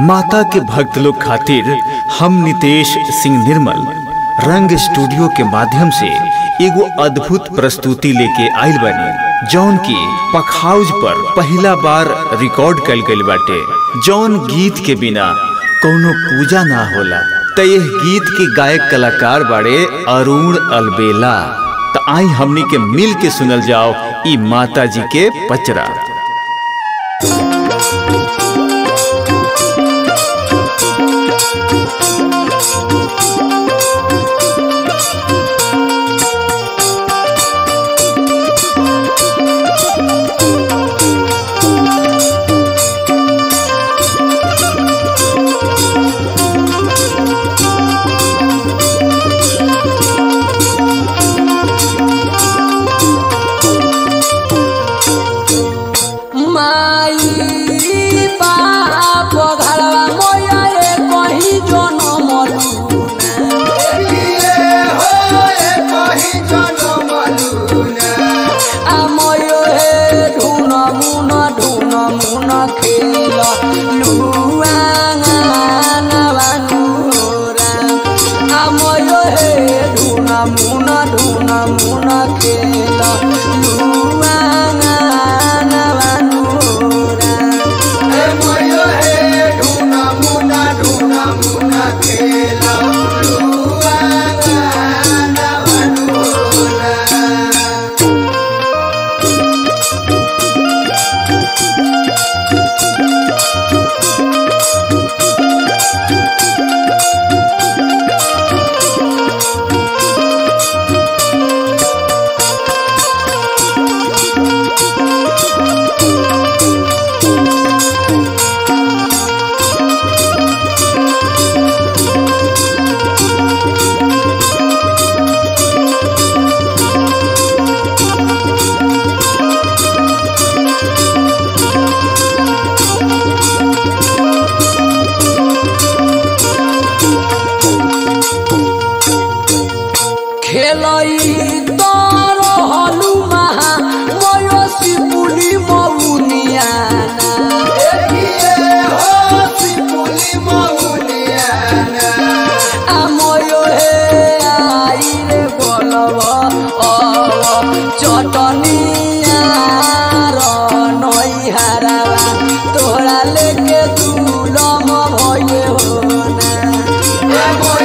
माता के भक्त लोग खातिर हम नितेश सिंह निर्मल रंग स्टूडियो के माध्यम से एगो अद्भुत प्रस्तुति लेके आइल बानी जौन की पखाउज पर पहला बार रिकॉर्ड कल गइल बाटे जौन गीत के बिना कोनो पूजा ना होला त यह गीत के गायक कलाकार बाड़े अरुण अलबेला त आई हमनी के मिल के सुनल जाओ ई माता जी के पचरा माई बाप घरवा मोया ए कहीं जनम आ मोयो हे ढून मुन ढून मुन खेल लुआ नवानुरा आ मोयो हे ढून मुन ढून मुन खेल लुआ नवानुरा खेलई तर हलु महा मयसी पुली मौनियाना आ मयो हे आई रे बोलव अव चटनिया र नई हारावा तोरा लेके दुलम भये होना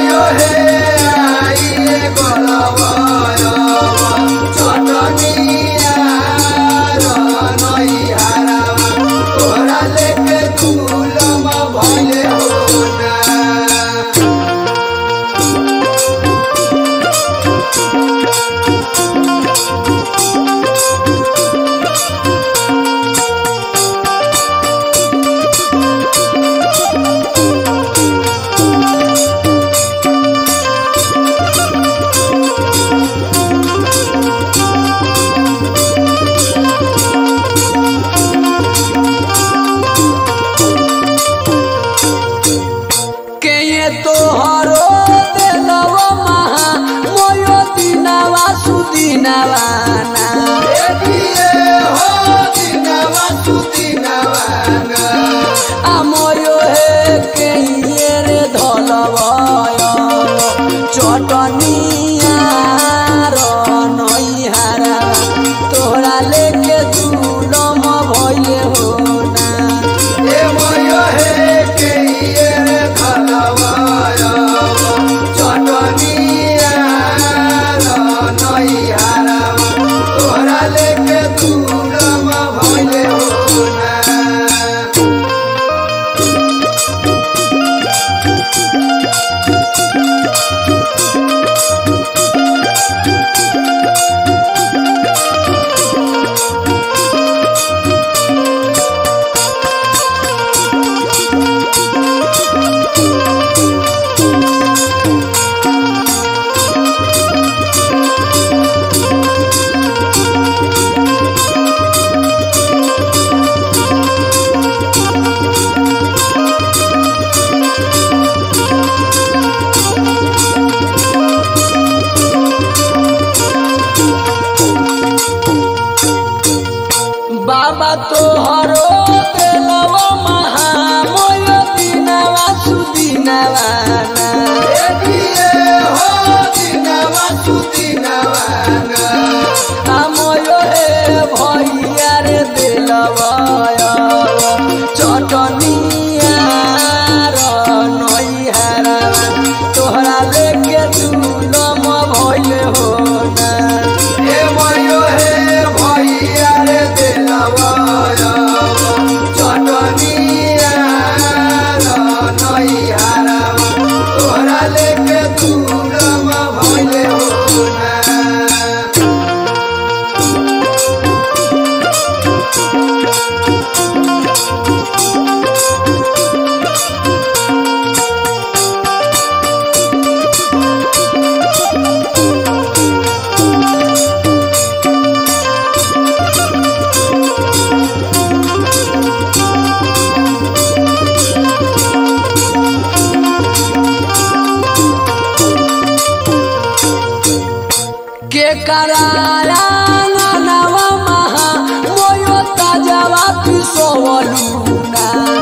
कराया नवा महा मोयो ताजवा पिसोवलुना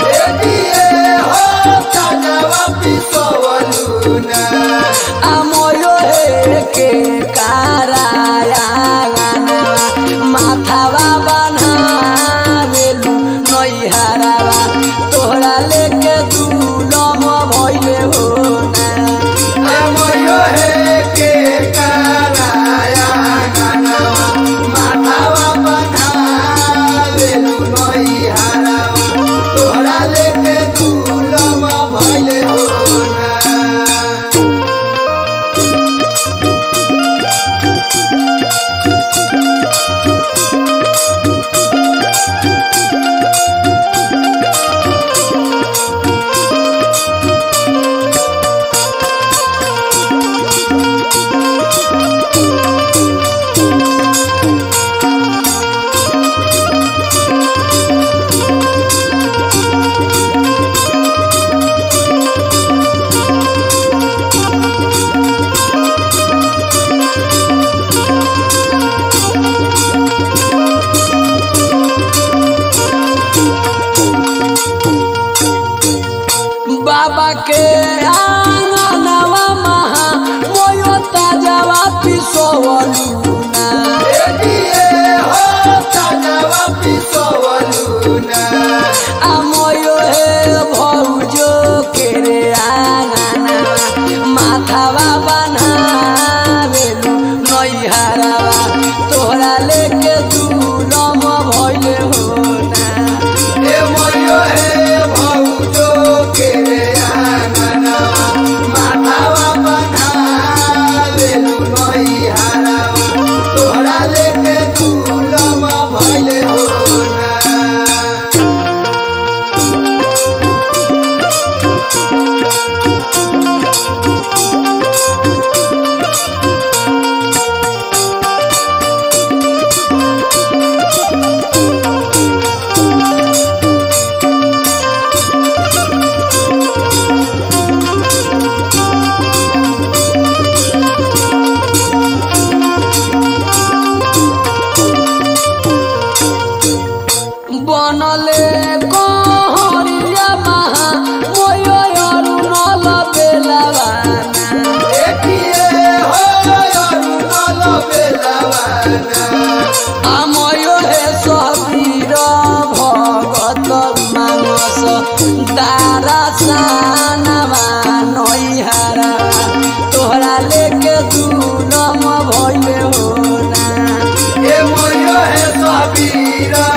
আময়ো হেকে কারায়া মাথাবা বানাবেলু নইহারাবা তোহরা লেকে দুলম ভইলে হো না बाबा के आंगनवा महा मोयो ताजवा पिसोवलुना আময়ো হে ভৌজো কেরে আঙানা মাথাবা বানাবেলু নইহারাবা তোহরা লেকে দুলম ভইলে হো না বনলে কহরিয়া মাহা ময় অরুণল বেলাবানা আময় হে সবীর ভগত মানস দারা সানাবা নইহারা তোহরা লেকে দুলম ভইলে হো না এ ময় হে সবীরা